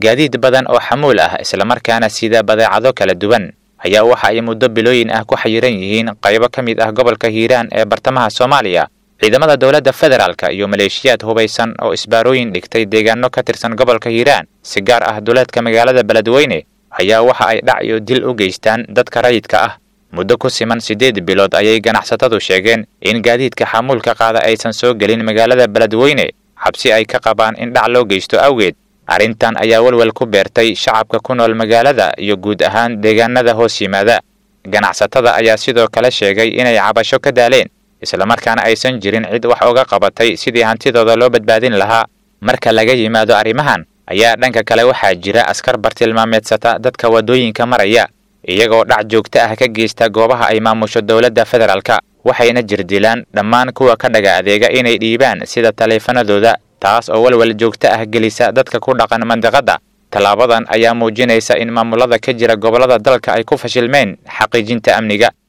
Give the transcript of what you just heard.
gaadiid badan oo xamuul ah islamarkaana sida badeecado kala duwan ayaa waxa ay muddo bilooyin ah ku xayiran yihiin qaybo ka mid ah gobolka hiiraan ee bartamaha soomaaliya ciidamada dowladda federaalka iyo maleeshiyaad hubaysan oo isbaarooyin dhigtay deegaano ka tirsan gobolka hiiraan si gaar ah duleedka magaalada beledweyne ayaa waxa ay dhac iyo dil u geystaan dadka rayidka ah muddo ku siman siddeed bilood ayay ganacsatadu sheegeen in gaadiidka xamuulka qaada aysan soo gelin magaalada beledweyne xabsi ay ka qabaan in dhac loo geysto awgeed arrintan ayaa welwel ku beertay shacabka ku nool magaalada iyo guud ahaan deegaanada hoos yimaada ganacsatada ayaa sidoo kale sheegay inay cabasho ka daaleen islamarkaana aysan jirin cid wax uga qabatay sidii hantidooda loo badbaadin lahaa marka laga yimaado arrimahan ayaa dhanka kale waxaa jira askar bartilmaameedsata dadka waddooyinka maraya iyagoo dhac joogto ah ka geysta goobaha ay maamusho dowladda federaalka waxayna jirdilaan dhammaan kuwa ka dhaga adeega inay dhiibaan sida taleefanadooda taas oo walwal joogto ah gelisa dadka ku dhaqan mandiqadda tallaabadan ayaa muujinaysa in maamulada ka jira gobollada dalka ay ku fashilmeen xaqiijinta amniga